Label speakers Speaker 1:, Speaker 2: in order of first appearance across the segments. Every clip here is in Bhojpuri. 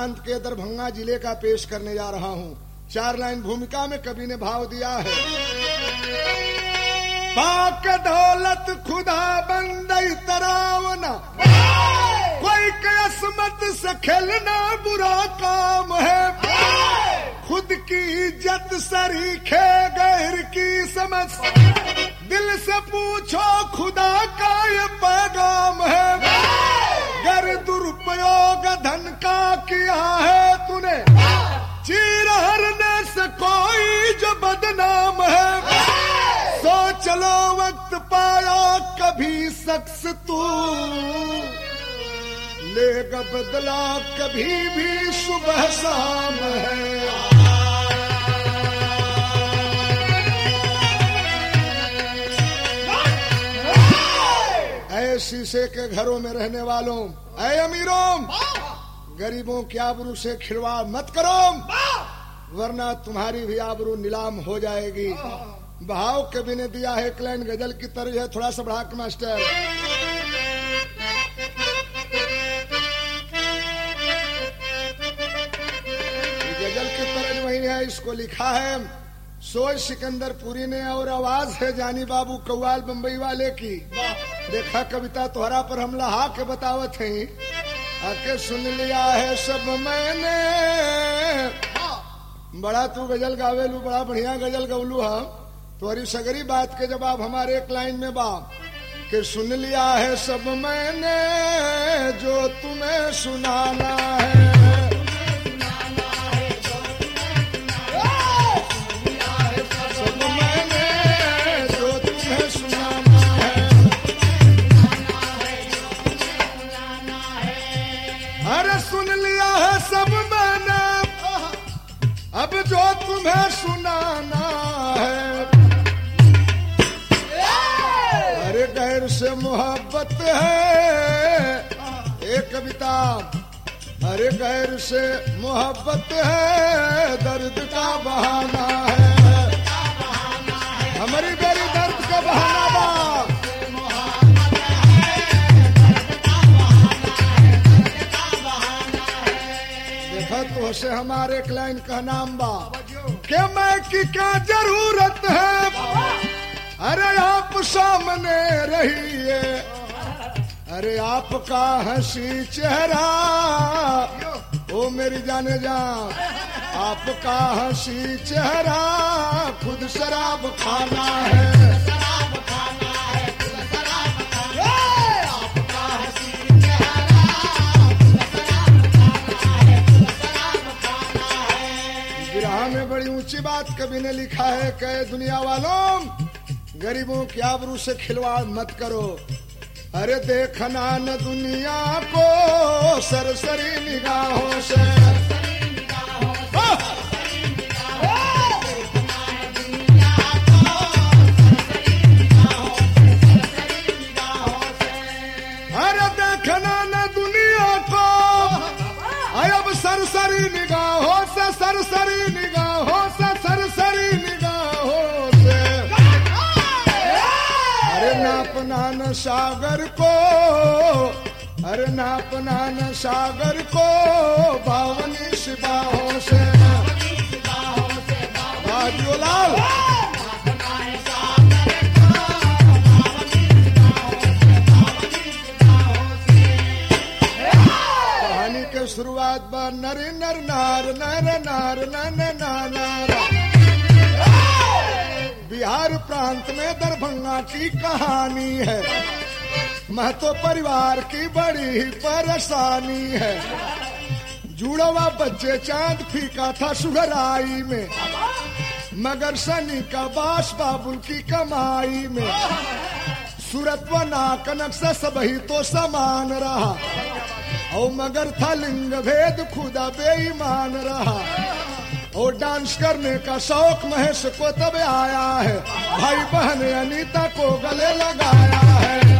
Speaker 1: प्रांत के दरभंगा जिले का पेश करने जा रहा हूँ चार लाइन भूमिका में कवि ने भाव दिया है पाक दौलत खुदा बंदई तरावना कोई किस्मत से खेलना बुरा काम है खुद की इज्जत सरीखे गैर की समझ दिल से पूछो खुदा का ये पैगाम है गर दुरुपयोग धन का किया है तूने चीर हरने से कोई जो बदनाम है सो चलो वक्त पाया कभी शख्स तू लेगा बदला कभी भी सुबह शाम है ऐ शीशे के घरों में रहने वालों ऐ अमीरों गरीबों की आबरू से खिलवाड़ मत करो वरना तुम्हारी भी आबरू नीलाम हो जाएगी भाव कवि ने दिया है क्लैन गजल की तरह है थोड़ा सा बढ़ा के मास्टर गजल की तरह वही है इसको लिखा है सोच सिकंदरपुरी ने और आवाज है जानी बाबू कौवाल बम्बई वाले की देखा कविता तोहरा पर हम लहा के बतावत है आके सुन लिया है सब मैंने बड़ा तू गजल गावेलू बड़ा बढ़िया गजल गवलू हम तोहरी सगरी बात के जवाब हमारे एक लाइन में बा कि सुन लिया है सब मैंने जो तुम्हें सुनाना है सब मैंने जो तुम्हें सुनाना है अरे सुन लिया है सब मैंने अब जो तुम्हें सुनाना है अरे गैर से मोहब्बत है एक कविता अरे गैर से मोहब्बत है दर्द का बहाना है हमारी गैरी दर्द का बहाना बा देखा तो से हमारे क्लाइन का नाम बा के मैं की क्या जरूरत है अरे आप सामने रहिए अरे आपका हंसी चेहरा ओ मेरी जाने जा आपका हंसी चेहरा खुद शराब खाना है विरह में बड़ी ऊंची बात कवि ने लिखा है कहे दुनिया वालों गरीबों की आबरू से खिलवाड़ मत करो अरे देखना न दुनिया को सरसरी निगाहों से आह! अरे देखना न दुनिया को आय अब सरसरी निगाहों से सरसरी निगाहों से सरसरी निगाहों से अरे नापना न सागर को अरे नापना न सागर को बावनी सिपाहों से बाजू लाल कहानी के शुरुआत बा नर नर नार नर नार नर नार नार बिहार प्रांत में दरभंगा की कहानी है महतो परिवार की बड़ी ही परेशानी है जुड़वा बच्चे चांद फीका था सुघराई में मगर सनी का बास बाबुल की कमाई में सूरत व नाकनक से सब ही तो समान रहा और मगर था लिंग भेद खुदा बेईमान रहा और डांस करने का शौक महेश को तब आया है भाई बहन अनीता को गले लगाया है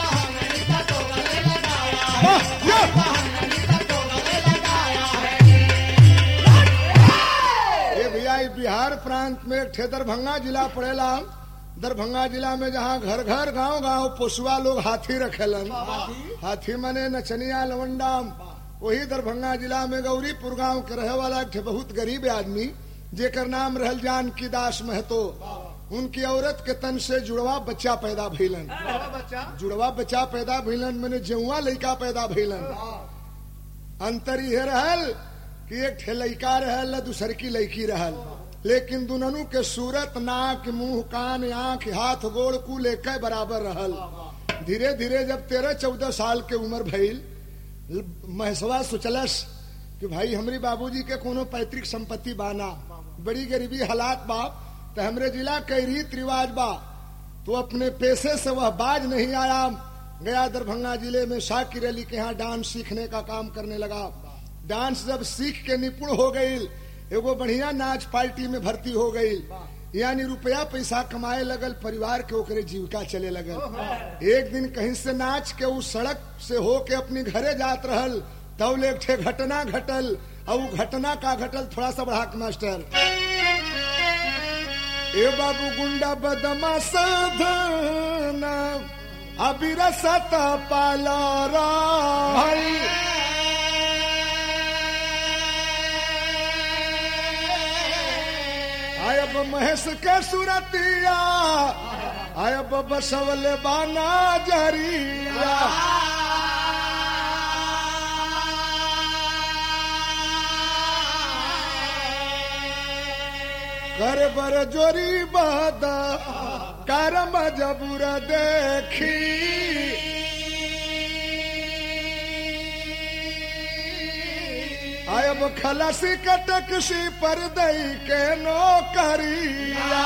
Speaker 1: वाह, या! ये भैया ये बिहार प्रांत में एक ठे दरभंगा जिला पड़ेला दरभंगा जिला में जहाँ घर घर गांव गांव पोसुआ लोग हाथी रखेलन हाथी मने नचनिया लवंडा वही दरभंगा जिला में गौरीपुर गांव के रहे वाला एक ठे बहुत गरीब आदमी जेकर नाम रहल जानकी दास महतो उनकी औरत के तन से जुड़वा बच्चा पैदा भइलन
Speaker 2: बच्चा
Speaker 1: जुड़वा बच्चा पैदा भइलन मैंने जेउआ लड़का पैदा भइलन अंतर यह रहल कि एक ठे लड़का रहल आ दूसर की लड़की रहल लेकिन दुननु के सूरत नाक मुंह कान आंख हाथ गोड़ कुल एक बराबर रहल धीरे धीरे जब तेरह चौदह साल के उम्र भइल ल- महसवा सोचलस कि भाई हमरी बाबूजी के कोनो पैतृक संपत्ति बाना बड़ी गरीबी हालात बा तो हमरे जिला के रीत रिवाज बा तो अपने पेशे से वह बाज नहीं आया गया दरभंगा जिले में शाकिर अली के यहाँ डांस सीखने का काम करने लगा डांस जब सीख के निपुण हो गई एगो बढ़िया नाच पार्टी में भर्ती हो गई यानी रुपया पैसा कमाए लगल परिवार के ओकरे जीविका चले लगल एक दिन कहीं से नाच के उस सड़क से हो के अपनी घरे जात रहल तब एक ठे घटना घटल और उ घटना का घटल थोड़ा सा बढ़ा के मास्टर ए बाबू गुंडा बदमा साधन अबिरसत पालारा भाई आयब महेश के सुरतिया आयब बसवल बाना जरिया कर बर जोरी बद करम जबुर देखी आयब खलसी कटकसी पर दई के नौकरिया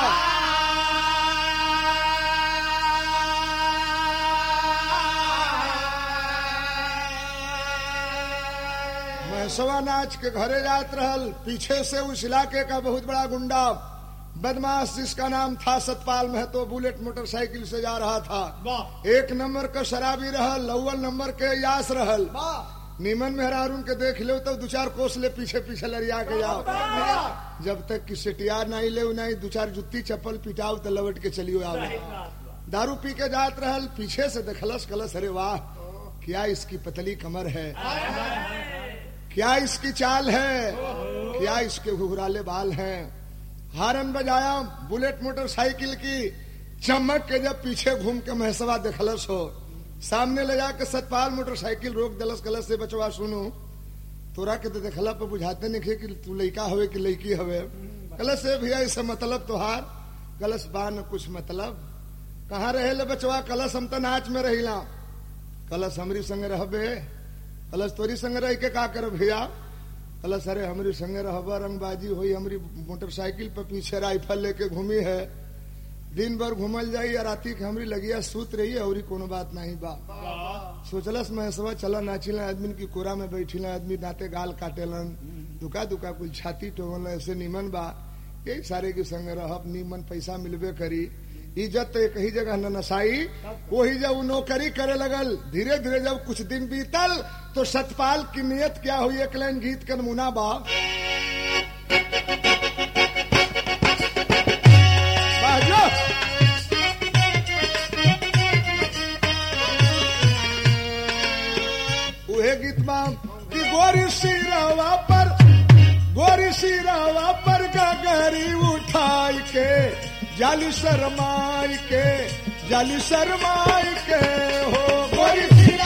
Speaker 1: मैं सवा नाच के घरे जात रहल पीछे से उस इलाके का बहुत बड़ा गुंडा बदमाश जिसका नाम था सतपाल महतो बुलेट मोटरसाइकिल से जा रहा था
Speaker 2: वाह
Speaker 1: एक नंबर का शराबी रहल अव्वल नंबर के यास रहल
Speaker 2: वाह
Speaker 1: नीमन मेहरारून के देख लो तब दो चार कोस ले पीछे पीछे लड़िया के जाओ जब तक कि सेटियार नहीं ले नहीं दो चार जुत्ती चप्पल पिटाओ तो लवट के चलियो आओ दारू पी के जात रहल पीछे से देखलस कलस अरे वाह क्या इसकी पतली कमर है क्या इसकी चाल है क्या इसके घुघराले बाल हैं हारन बजाया बुलेट मोटरसाइकिल की चमक के जब पीछे घूम के महसवा देखलस हो सामने ले जाके सतपाल मोटरसाइकिल रोक दलस कलस से बचवा सुनो तोरा के तो देखला पे बुझाते नहीं कि तू लड़का हवे कि लड़की हवे कलश से भैया इससे मतलब तोहार कलश बा न कुछ मतलब कहाँ रहे ले बचवा कलश हम तो नाच में रहिला कलश हमरी संग रहबे कलश तोरी संग रह के का कर भैया कलश अरे हमरी संग रहबा रंगबाजी हुई हमरी मोटरसाइकिल पे पीछे राइफल लेके घूमी है दिन भर घूमल जाई या राती के हमरी लगिया सूत रही और कोनो बात नहीं बा सोचलस मैं सब चला नाचिला आदमी की कोरा में बैठिला आदमी दांते गाल काटेलन दुका दुका कुल छाती टोगल ऐसे निमन बा यही सारे के संग रहब निमन पैसा मिलबे करी इज्जत तो एक ही जगह न नसाई वही जब वो नौकरी करे लगल धीरे धीरे जब कुछ दिन बीतल तो सतपाल की नियत क्या हुई एक लाइन गीत का नमूना बा बाजो उहे गीत बा कि गोरी सिरवा पर गोरी सिरवा पर गगरी उठाई के जाली शरमाई के जाली शरमाई के हो गोरी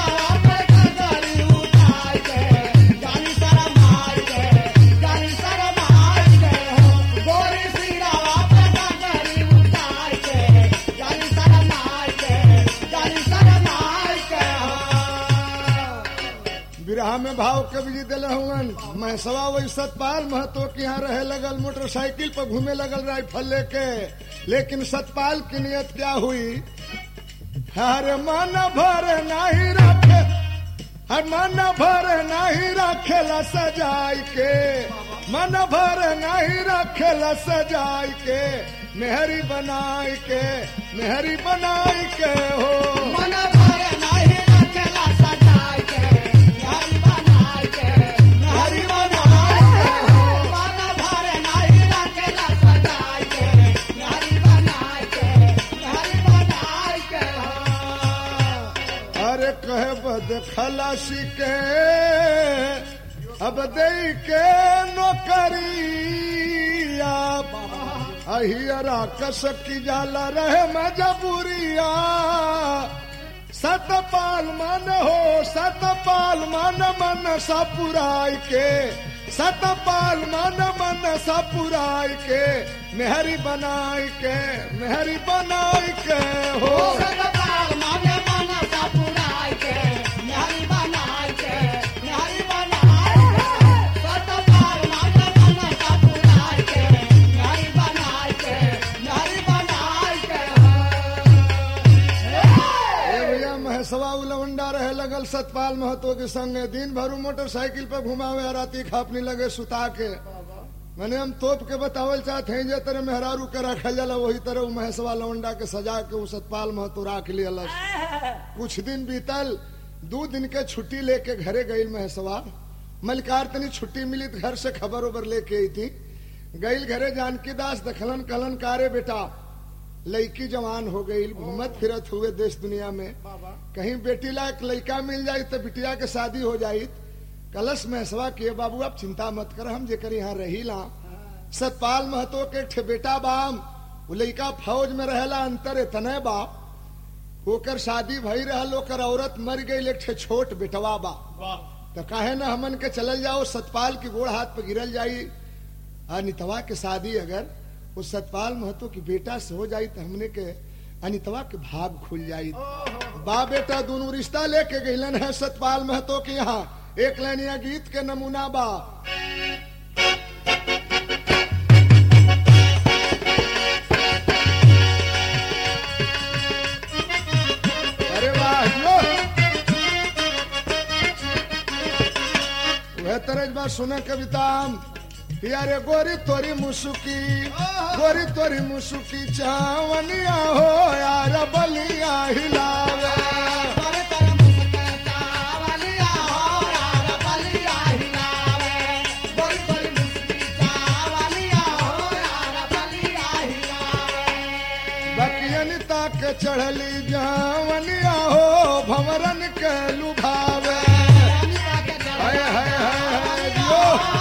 Speaker 1: बिरहा में भाव कवि जी दिल हुवन मैं सवा वही सतपाल महतो के यहाँ रहे लगल मोटरसाइकिल पर घूमे लगल राइफल लेके लेकिन सतपाल की नियत क्या हुई हर मन भर नहीं रखे हर मन भर नहीं रखेला सजाई के मन भर नहीं रखेला सजाई के मेहरी बनाई के मेहरी बनाई के हो मेहरी बनाई के अरे कहे देखलस के अब दे के नौकरिया अहियरा कस की जाला रहे मजबूरिया सतपाल मन हो सतपाल मन मन सपुराई के सतपाल मन मन सपुराई के मेहरी बनाई के मेहरी बनाई के हो
Speaker 2: सतपाल माने मन सपुराई के न्यारी बनाई के न्यारी बनाई के सतपाल माने मन सपुराई के न्यारी बनाई के न्यारी बनाई के
Speaker 1: ए भैया महसवा उलवंडा रहे लगल सतपाल महतो के संगे दिन भर उ मोटरसाइकिल पे घुमावे राती खापनी लगे सुता के मैंने हम तोप के बतावल चाहते हैं जे तरह मेहरारू के रखल जाला वही तरह उ महसवा लवंडा के सजा के उ सतपाल महतो राख लियलस कुछ दिन बीतल दो दिन के छुट्टी लेके घरे गईल महसवा मलकार तनी छुट्टी मिली तो घर से खबर उबर लेके आई थी गईल घरे जानकी दास दखलन कलन कारे बेटा लड़की जवान हो गई घूमत फिरत हुए देश दुनिया में कहीं बेटी लायक लड़का मिल जाये तो बिटिया के शादी हो जाये कलश महसवा किए बाबू आप चिंता मत कर हम जेकर यहाँ रही ला सतपाल महतो के ठे बेटा बाम वो लड़का फौज में रहेला अंतर इतने बा होकर शादी भई रहल ओकर औरत मर गई एक ठे छोट बेटवा बा तो काहे न हमन के चलल जाओ सतपाल की गोड़ हाथ पे गिरल जाई अनितवा के शादी अगर वो सतपाल महतो की बेटा से हो जाई तो हमने के अनितवा के भाग खुल जाई बा बेटा दोनों रिश्ता लेके गईलन है सतपाल महतो के यहाँ एक लाइनिया गीत के नमूना बा अरे वाह यो वह तरज बात सुने कविता यारे गोरी तोरी मुसुकी गोरी तोरी मुसुकी चावनिया हो यार बलिया हिलावे
Speaker 2: पर तर मुस्के चावलिया हो यार बलिया हिलावे बोल बोल मुस्की चावलिया हो यार बलिया हिलावे
Speaker 1: बकियनिता के चढ़ली जावनिया हो भंवरन के लुभावे हाय हाय हाय हाय जियो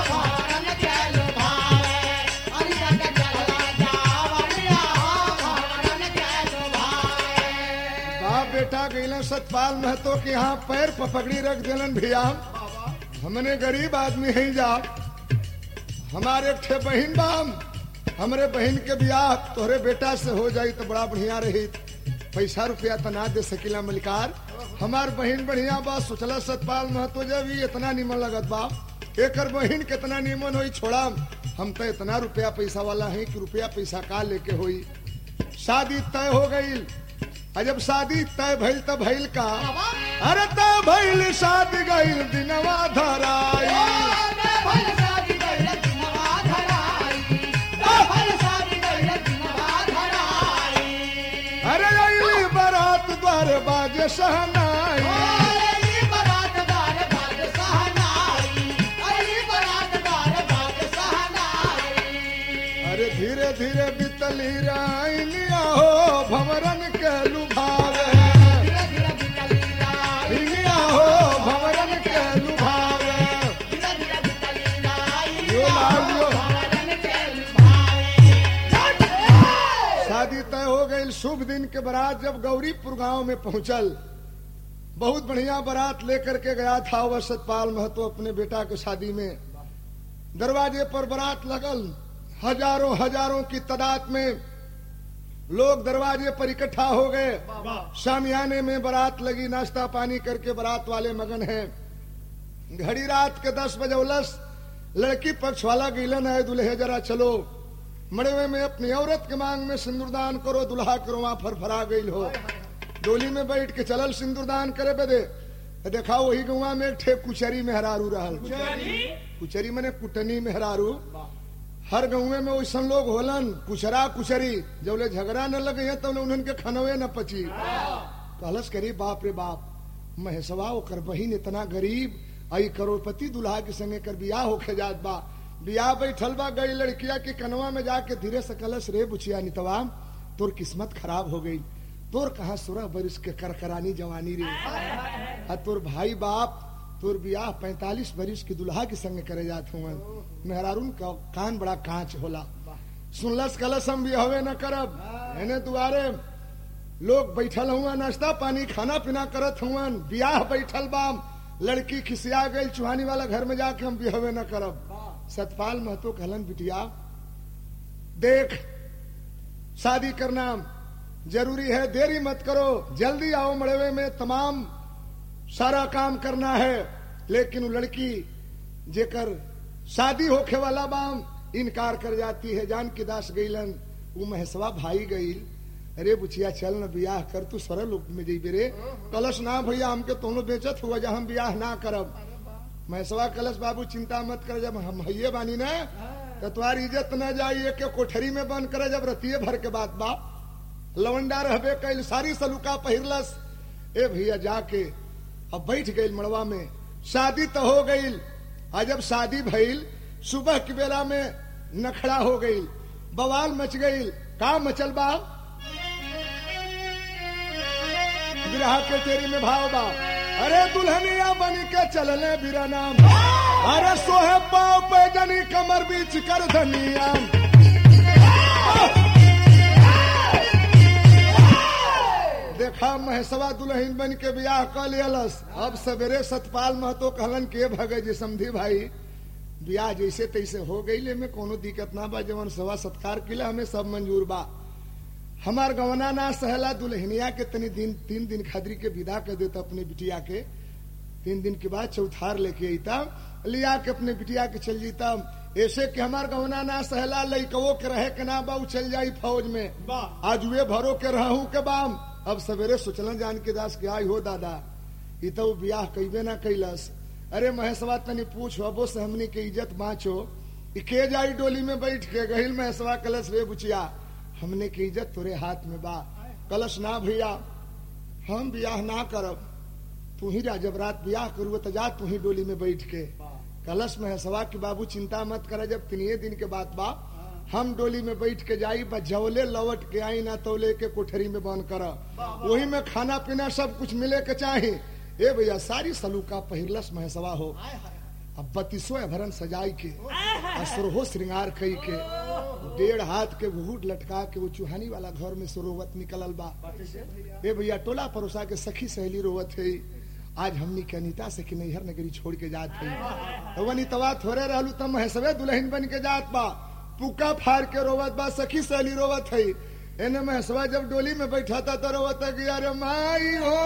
Speaker 1: बाप बेटा गईलन सतपाल महतो के यहाँ पैर पपगड़ी रख दिलन भैया हमने गरीब आदमी है जा हमारे एक ठे बहन बाम हमरे बहन के ब्याह तोहरे बेटा से हो जाई तो बड़ा बढ़िया रही पैसा रुपया तो ना दे सकीला मलिकार हमार बहन बढ़िया बा सोचला सतपाल महतो जब ही इतना निमन लगत बा एकर बहन कितना निमन होई छोड़ा हम तो इतना रुपया पैसा वाला है कि रुपया पैसा का लेके होई शादी तय हो गई आ जब शादी तय भइल त भइल का अरे तय भइल शादी गइल दिनवा धराई अरे अइली बारात द्वार बाजे सहनाई अरे धीरे धीरे बितली राइनिया हो भंवरन के लुभावे हिनिया हो भंवरन के लुभावे यो लालियो शादी तय हो गई शुभ दिन के बारात जब गौरीपुर गांव में पहुंचल बहुत बढ़िया बारात लेकर के गया था वह सतपाल महतो अपने बेटा के शादी में दरवाजे पर बारात लगल हजारों हजारों की तादाद में लोग दरवाजे पर इकट्ठा हो गए शामियाने में बारात लगी नाश्ता पानी करके बारात वाले मगन हैं घड़ी रात के दस बजे उलस लड़की पक्ष वाला गिलन है दुल्हे जरा चलो मड़वे में अपनी औरत के मांग में सिंदूरदान करो दुल्हा करो वहां फरफरा गई हो डोली में बैठ के चलल सिंदूरदान करे बदे तो देखा वही गौवा में एक ठे कुचरी मेहरारू रहल कुचरी मने कुटनी मेहरारू हर गाँव में वैसन लोग होलन कुचरा कुचरी जब झगड़ा न लगे हैं तो उन्हन के खनवे न पची कहलस करी बाप रे बाप महेशवा ओकर बहिन इतना गरीब आई करोड़पति दुल्हा के संगे कर बियाह होके जात बा बियाह बैठल बा गई लड़किया के कनवा में जाके धीरे से कलश रे बुचिया नितवा तोर किस्मत खराब हो गई तोर कहा सोलह बरिस के करकरानी जवानी रे आ तोर भाई बाप तोर बियाह पैंतालीस बरिस की दुल्हा के संग करे जात हुआ मेहरारून का कान बड़ा कांच होला सुनलस कलस हम भी हवे न करब एने दुआरे लोग बैठल हुआ नाश्ता पानी खाना पीना करत हुआ बियाह बैठल बाम लड़की खिसिया गई चुहानी वाला घर में जाके हम बिहवे न करब सतपाल महतो कहलन बिटिया देख शादी करना जरूरी है देरी मत करो जल्दी आओ मड़वे में तमाम सारा काम करना है लेकिन वो लड़की जेकर शादी होखे वाला बाम इनकार कर जाती है जान की दास गईलन वो महेशवा भाई गई अरे बुचिया चल न बियाह कर तू सरल रूप में जइबे रे कलश ना भैया हमके तोनो बेचत हुआ जा हम बियाह ना करब महेशवा कलश बाबू चिंता मत कर जब हम हइये बानी ना तो तुम्हारी इज्जत न जाइए के कोठरी में बंद करे जब रतिये भर के बात बा लवंडा रहबे कैल सारी सलुका पहिरलस ए भैया जाके अब बैठ गई मड़वा में शादी तो हो गई आ जब शादी भइल सुबह की बेला में नखड़ा हो गई बवाल मच गई का मचल बा बिरहा के तेरी में भाव बा अरे दुल्हनिया बन के चलने बिरा नाम अरे सोहे पाव पे जनी कमर बीच कर धनिया देखा महेशवा दुल्हन बन के बियाह कर लियलस अब सवेरे सतपाल महतो कहलन के भगे जी समझी भाई बियाह जैसे तैसे हो गई में कोनो दिक्कत ना बा जवन सवा सत्कार किला हमें सब मंजूर बा हमार गवना ना सहला दुल्हनिया के तनी दिन तीन दिन खादरी के विदा कर देता अपने बिटिया के तीन दिन के बाद चौथार लेके अता लिया के अपने बिटिया के चल जीता ऐसे कि हमार गवना ना सहला लइकवो के रहे के ना बा उ चल जाई फौज में आज वे भरो के रहू के बाम अब सवेरे सोचलन जान के दास के आई हो दादा ई तो बियाह कईबे ना कैलस अरे महेशवा तनी पूछ अबो से हमनी के इज्जत बाँचो ई के जाई डोली में बैठ के गहिल महेशवा कलश रे बुचिया हमने की इज्जत तोरे हाथ में बा कलश ना भैया हम बियाह ना करब तू ही रा जब रात बियाह करू तो जा तू ही डोली में बैठ के कलश में सवा की बाबू चिंता मत करे जब तिनिये दिन के बात बा हम डोली में बैठ के जाई बस जवले लौट के आई ना तौले के कोठरी में बंद कर वही में खाना पीना सब कुछ मिले के चाहे ए भैया सारी सलूका पहिरलस महसवा हो अब बत्तीसो भरन सजाई के असरहो श्रृंगार कई के डेढ़ हाथ के घूट लटका के वो चूहानी वाला घर में सरोवत निकलल बा ए भैया टोला परोसा के सखी सहेली रोवत है आज हमनी के अनिता से कि नैहर नगरी छोड़ के जात है तो अनितवा थोड़े रहलू तब महेशवे दुल्हन बन के जात बा पुका फाड़ के रोवत बा सखी सहेली रोवत है एने महेशवा जब डोली में बैठा था तो रोवत है कि अरे माई हो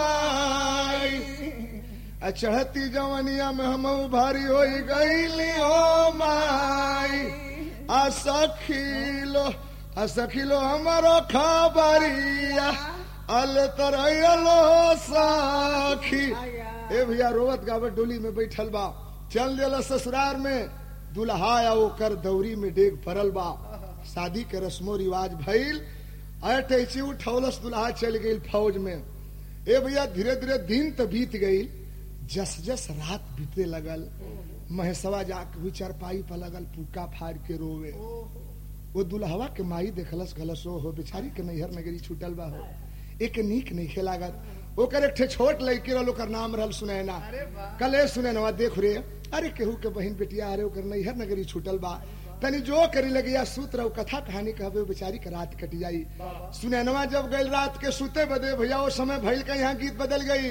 Speaker 1: माई आ चढ़ती जवनिया में हम भारी हो गईली हो माई आ सखीलो आ सखीलो हमारो खबरिया अल तरलो साखी ए भैया रोवत गावत डोली में बैठल बा चल दिल ससुरार में दुल्हा या ओकर दौरी में डेग पड़ल बा शादी के रस्मो रिवाज भइल अटैची उठौलस दुल्हा चल गई फौज में ए भैया धीरे धीरे दिन तो बीत गई जस जस रात बीते लगल महेशवा जाके हुई चारपाई पर लगल पुका फाड़ के रोवे वो दुल्हवा के माई देखलस गलस हो हो बेचारी के नैहर नगरी छूटल बा हो एक नीक नहीं खेलागत ओकर एक ठे छोट लड़की रहल ओकर नाम रहल सुनैना कले सुनैनवा देख रे अरे केहू के बहन बेटिया अरे ओकर नैहर नगरी छूटल बा तनी जो करी लगे या सूत रहो कथा कहानी कहबे बेचारी के रात कट जाई सुनैनवा जब गई रात के सूते बदे भैया वो समय भइल का यहाँ गीत बदल गई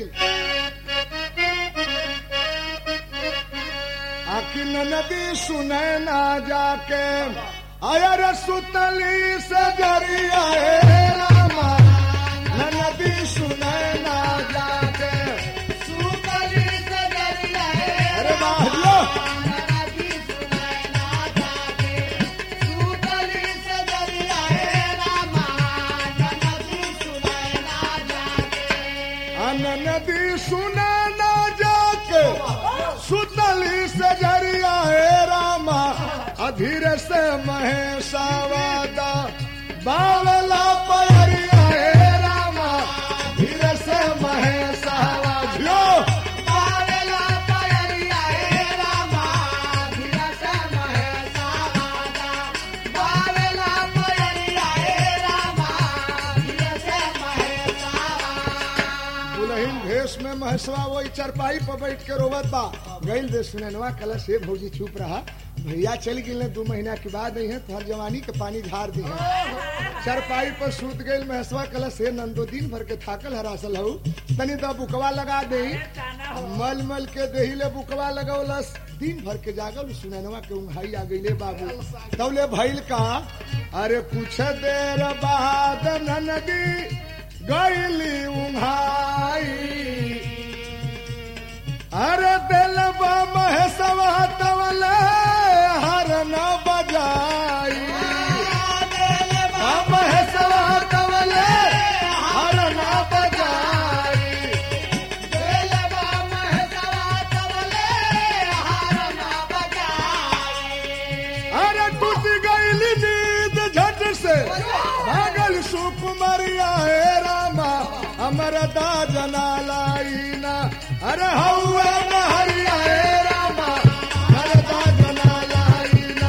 Speaker 1: आखिर नदी सुनैना जाके आया रे सुतली से जरिया हे रामा नदी सुनैना जाके
Speaker 2: सुतली से जरिया है
Speaker 1: अरे बाहरियो
Speaker 2: नदी सुनैना जाके सुतली से जरिया है रामा नदी सुनैना जाके
Speaker 1: अन नदी सुनैना जाके सुतली से जरिया हे रामा अधीर से महेशावादा बावला पयरिया हे रामा धीरे से महेशावा झियो
Speaker 2: बावेला पयरिया हे रामा धीरा से महेशा वादा बावेला पयरिया हे रामा धीरा से महेशा वादा
Speaker 1: दुल्हन भेष में महेश महसवा वही चरपाई पर बैठ के रोवत बा गइल दे सुननवा कलश से भौजी चुप रहा भैया चल गिल दू महीना के बाद आई है तोहर जवानी के पानी झार दी है चरपाई पर सूत गइल महसवा कलश से नंदो दिन भर के थाकल हरासल हऊ तनी तो बुकवा लगा दे मल मल के देही ले बुकवा लगौलस दिन भर के जागल सुननवा के उंघाई आ गईले बाबू तौले भइल का अरे कुछ देर बाद ननदी गईली उंघाई अरे दिलबा महेशवा तवले हर न बजाई आ महेशवा तवले हर न बजाई अरे टूट गईली नींद झट से भागल सुकुमरिया हे रामा अमर दा जना लाईना अरे हौवे न हरिया हे रामा अमर दा जना लाईना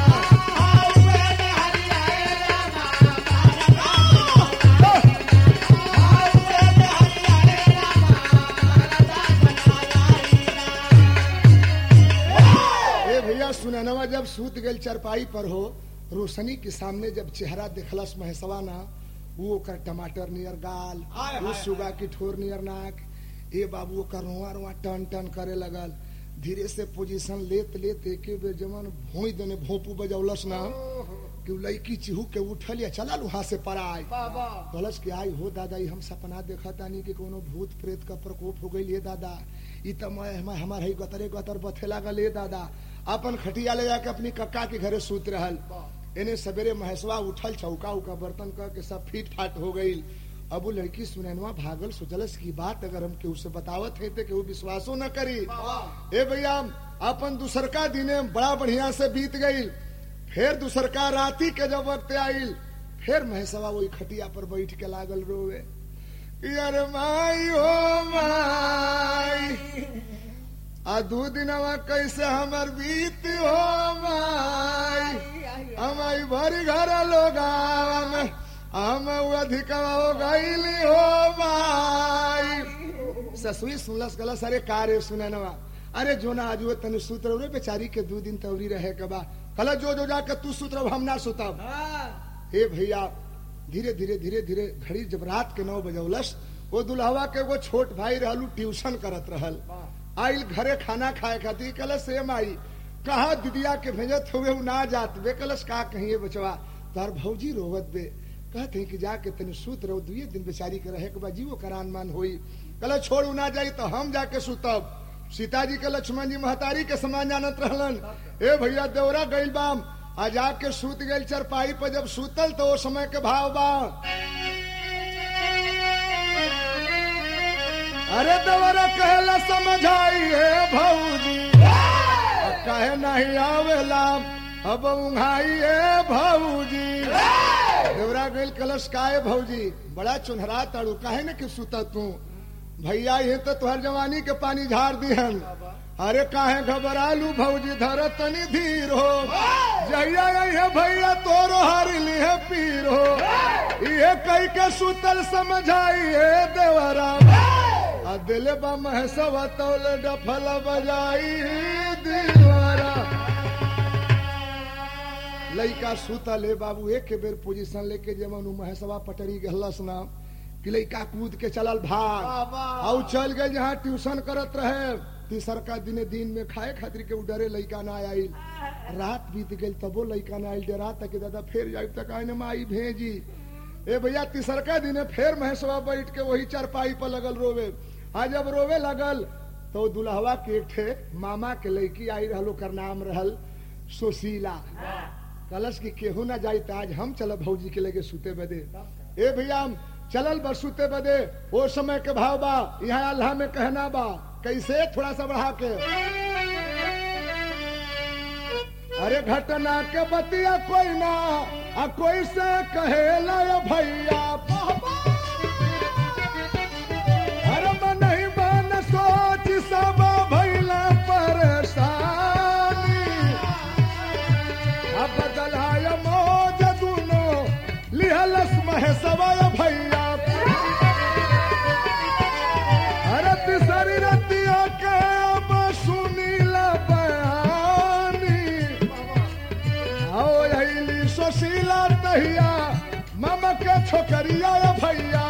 Speaker 1: ए भैया सुननवा जब सूत गल चरपाई पर हो रोशनी के सामने जब चेहरा देखलस महेशवा ना वो ओकर टमाटर नियर गाल
Speaker 2: हाय,
Speaker 1: वो
Speaker 2: हाय,
Speaker 1: सुगा की ठोर नियर नाक ए बाबू ओकर रुआ रुआ टन टन करे लगल धीरे से पोजीशन लेत लेत एके बेर जमन भोई देने भोपू बजौलस ना कि उ लड़की चिहू के उठल या चलल वहां से पराई कलश के आई हो दादा ई हम सपना देखा तानी कि कोनो भूत प्रेत का प्रकोप हो गई दादा ई त मैं हम हमार है गतरे गतर बथे लागल ए दादा अपन खटिया ले जाके अपनी कक्का के घरे सूत रहल एने सवेरे महेशवा उठल चौका उका बर्तन कर के सब फीट फाट हो गई अब वो लड़की सुनैनवा भागल सोचलस की बात अगर हम केहू से बतावत है तो केहू विश्वासो न करी ए भैया अपन दूसरका दिने बड़ा बढ़िया से बीत गई फिर दूसरका राती के जब वक्त आइल फिर महेशवा वही खटिया पर बैठ के लागल रोवे कि अरे माई हो माई आ दू दिनवा कैसे हमर बीत हो माई हमारी भरी घर लोग हम हम अधिक हो गईली हो माई ससुई सुनलस गलस अरे का रे सुननवा अरे जो ना आज वो तनी सूत रहो रे बेचारी के दू दिन तवरी रहे के बा कल जो जो जाके तू सूत रहो हम ना सुतब हे भैया धीरे धीरे धीरे धीरे घड़ी जब रात के नौ बजौलस वो दुल्हवा के एगो छोट भाई रहलू ट्यूशन करत रहल आइल घरे खाना खाए खातिर कलश से माई कहा दीदिया के भेजत हुए उ ना जात बे कलश का कहिए बचवा तार भौजी रोवत बे कहते कि जाके तनी सूत रहो दुए दिन बेचारी के रहे के बा जीवो करान मान होई कल छोड़ उ ना जाई तो हम जाके सुतब सीताजी के लक्ष्मण जी महतारी के समान जानत रहलन ए भैया देवरा गइल बाम आ जाके सूत गइल चरपाई पर जब सूतल तो ओ समय के भाव बा अरे देवरा कहला समझाई है भौजी अब कहे नहीं आवेला अब उंघाई है भौजी देवरा गइल कलश काहे भौजी बड़ा चुनहरा तड़ू काहे न कि सुता तू भैया ये तो तुहर जवानी के पानी झाड़ दिहन अरे काहे घबरालू भौजी धर तनी धीर हो जहिया है भैया तोरो हरली है पीर हो ये कई के सुतल समझाई है देवरा आ दिल बा महसवा तौल डफल बजाई दीवारा लइका सुतल है बाबू एक के बेर पोजीशन लेके जमन उ महसवा पटरी गहलस ना कि लइका कूद के चलल भाग आउ चल गए जहाँ ट्यूशन करत रहे तीसर का दिने दिन में खाए खातिर के उ डरे लइका ना आइल रात बीत गई तबो लइका ना आइल डरा तक दादा फिर जाई तक आने माई भेजी ए भैया तीसर का दिने फिर महसवा बैठ के वही चारपाई पर लगल रोवे आ जब रोवे लगल तो दुल्हवा के एक ठे मामा के लड़की आई रहल ओकर नाम रहल सुशीला कलश की केहू ना जाई त आज हम चलब भौजी के लेके सुते बदे ए भैया हम चलल बस सुते बदे वो समय के भाव बा यहाँ अल्लाह में कहना बा कैसे थोड़ा सा बढ़ा के अरे घटना के बतिया कोई ना आ कोई से कहेला ये भैया अरे मन ही मन सोच सब भैला परेशानी अब बदलाय मौज दुनो लिहलस महेशवा भैया अरे तिसरी रत हमार तहिया मामा के छोकरिया या भैया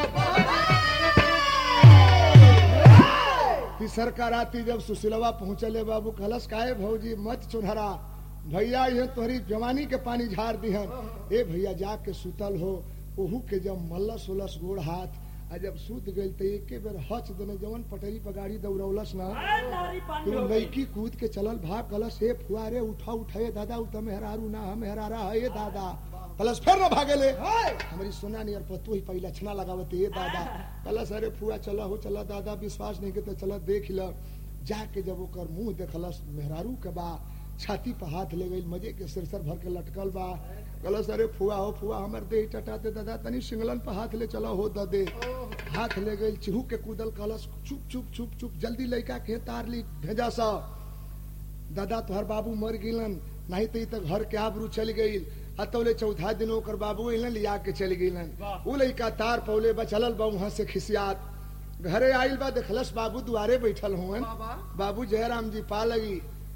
Speaker 1: तीसर का राती जब सुशीलवा पहुंचले बाबू कलश काहे भौजी मत चुनहरा भैया ये तोहरी जवानी के पानी झाड़ दिहन ए भैया जाके सुतल हो ओहू के जब मल्लस उलस गोड़ हाथ आ जब सूत गई तो एके बेर हच देने जवन पटरी पर गाड़ी दौड़ौलस ना कि वो लड़की कूद के चलल भाग कलश हे फुआरे उठा उठाए दादा उ त मेहरारू ना हम मेहरारा है दादा कलश फिर ना भागेले हमारी सोना नियर पतू ही पहला छना लगावत ये दादा कलश अरे फुआ चला हो चला दादा विश्वास नहीं के तो चला देख ल जाके जब ओकर मुंह देखलस मेहरारू के बा छाती पर हाथ ले गई मजे के सिरसर भर के लटकल बा कलश अरे फुआ हो फुआ हमर देह टटाते दादा तनी सिंगलन पर हाथ ले चला हो दे हाथ ले गई चिहू के कूदल कलश चुप चुप चुप चुप जल्दी लड़का के तार ली भेजा सा दादा तोहर बाबू मर गिलन नहीं तो ई तक घर के आबरू चल गई अतौले चौथा दिन ओकर बाबू अइलन लिया के चल गिलन उ लइका तार पौले बा चलल बा वहां से खिसियात घरे आइल बा देखलस बाबू दुआरे बैठल हुवन बाबू जयराम जी पा लगी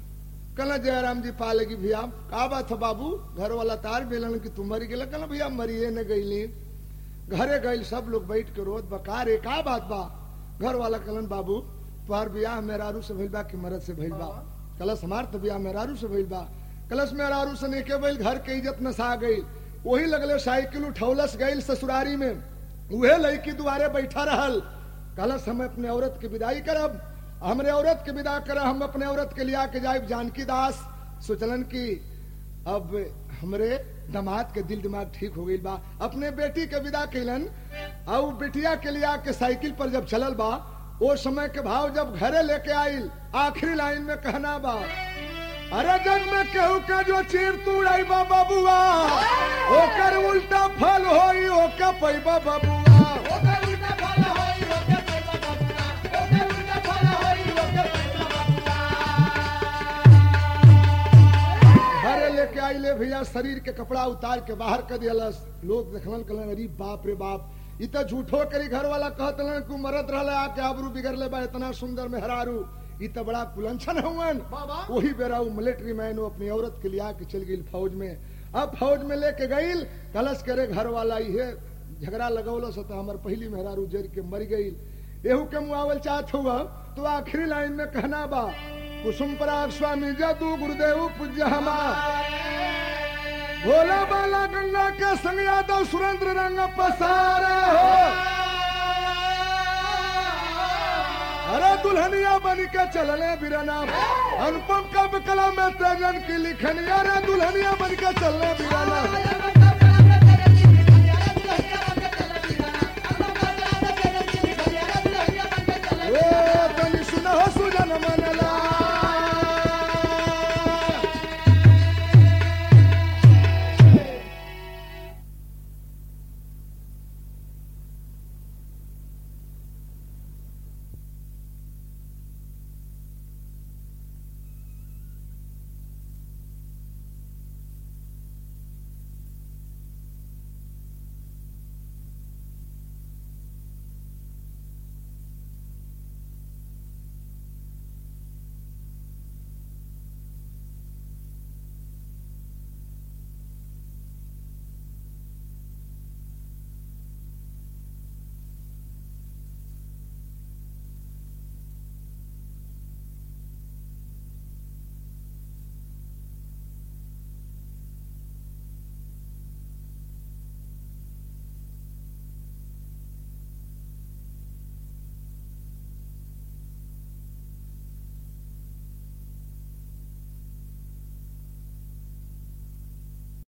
Speaker 1: कल जयराम जी पा लगी भैया का बात है बाबू घर वाला तार बेलन कि तू मरी गेला कल भैया मरिए न गईली घरे गईल सब लोग बैठ के रोज बकार रे का बात बा घर वाला कलन बाबू तुहार बियाह मेहरारू से भइल बा कि मरद से भइल बा कलश हमार तो बियाह मेहरारू से भइल बा कलश मेहरारू से नेके भइल घर के इज्जत नसा गई वही लगले साइकिल उठौलस गईल ससुरारी में उहे लड़की दुआरे बैठा रहल कलश हम अपने औरत के विदाई करब हमरे औरत के विदा करब हम अपने औरत के लिया के जाए जानकी दास सोचलन की अब हमरे दामाद के दिल दिमाग ठीक हो गई बा अपने बेटी के विदा कैलन और बेटिया के लिया के साइकिल पर जब चलल बा वो समय के भाव जब घरे लेके आइल आखिरी लाइन में कहना बा अरे जग में केहू के जो चीर तुड़ाई बा बबुआ ओकर उल्टा फल होई ओका पैबा बबुआ
Speaker 2: ओकर उल्टा फल होई ओके पैसा बबुआ ओकर उल्टा फल होई ओके पैसा बबुआ
Speaker 1: घरे लेके आइले भैया शरीर के कपड़ा उतार के बाहर कर दियलस लोग देखलन कहलन अरे बाप रे बाप इ त झूठो करी घर वाला कहतलन कि मरद रहले आके आबरू बिगड़ले बा इतना सुंदर मेहरारू इ त बड़ा कुलंछन हुवन
Speaker 2: बाबा।
Speaker 1: वही बेरा उ मिलिट्री मैन वो अपनी औरत के लिया के चल गई फौज में अब फौज में लेके गईल कलश करे घर वाला इहे झगड़ा लगौलस त हमर पहली मेहरारू जर के मर गई एहू के मुआवल चाहत हुआ तो आखिरी लाइन में कहना बा कुसुम पराग स्वामी जादू गुरुदेव पूज्य हमार भोला बाला गंगा के संग यादव सुरेंद्र रंग पसारे हो अरे दुल्हनिया बन के चलने बिरना अनुपम का कला में तेजन की लिखनिया रे दुल्हनिया बन के चलने बिरना